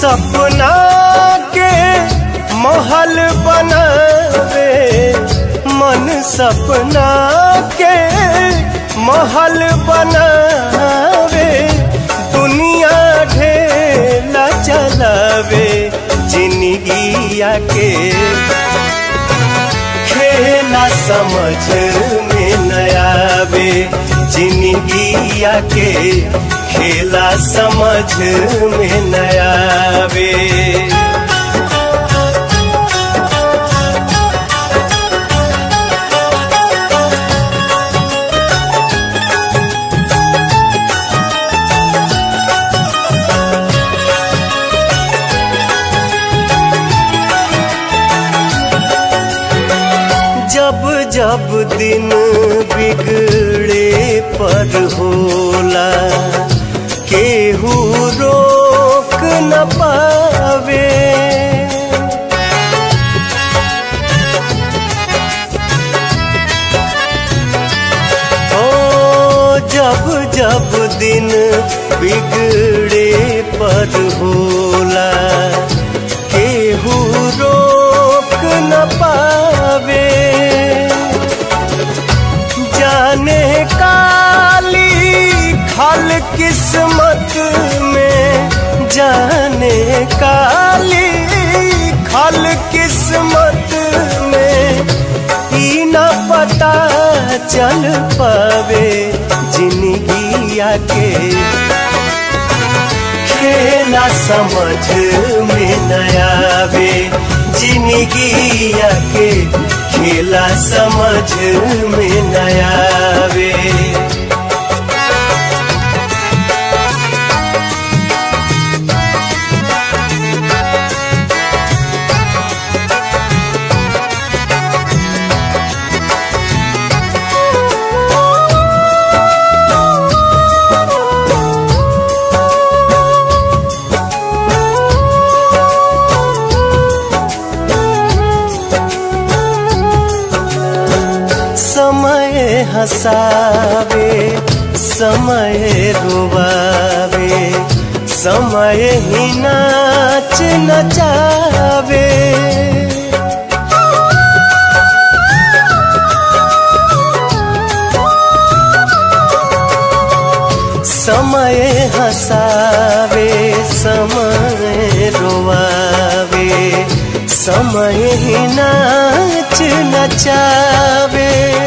सपना के महल बनावे मन सपना के महल बनावे दुनिया ढेला चलावे जिंदगिया के खेला समझ में नयावे जिंदगिया के खेला समझ में नयावे जब जब दिन बिगड़े पर होला केहू रोक न पावे ओ जब जब दिन बिगड़े पर होला केहू रोक न पावे जाने काली खल किस्मत में जाने काली खल किस्मत में ई न पता चल पावे जिंदगिया के खेला समझ में नयावे जिंदगिया के खेला समझ में नयावे समय हसावे समय रुवावे समय ही नाच नचावे समय हसावे समय रोवावे समय ही नाच नचावे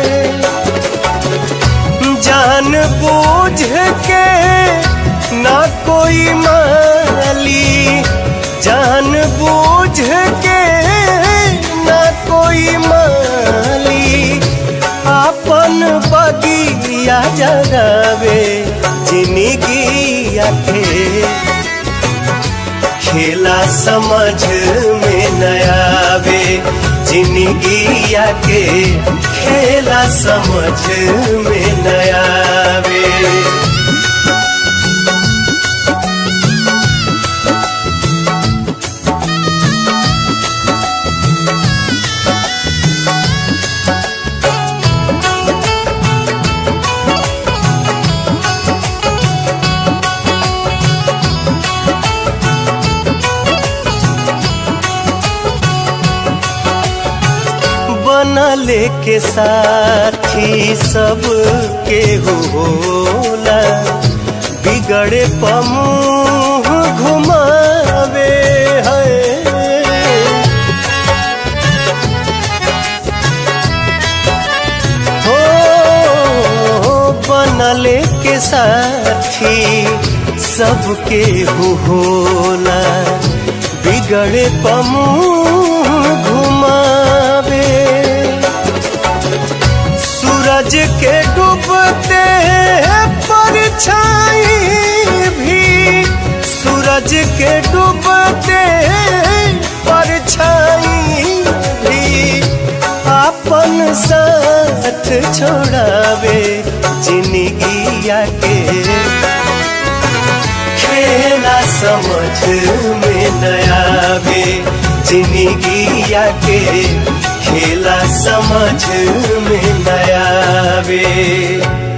जान बूझ के ना कोई माली जान बूझ के ना कोई माली अपन बगिया जगावे जिंदगिया के खेला समझ में नयावे जिंदगिया के खेला समझ में नयावे बनले के साथी सब के होला बिगड़े पमुह घुमावे है हो बनले के साथी सबके होला बिगड़े पमुह घुमावे सूरज के डूबते परछाई भी सूरज के डूबते परछाई भी अपन साथ छोड़ावे जिंदगिया के खेला समझ में नयावे जिंदगिया के खेला समझ में नयावे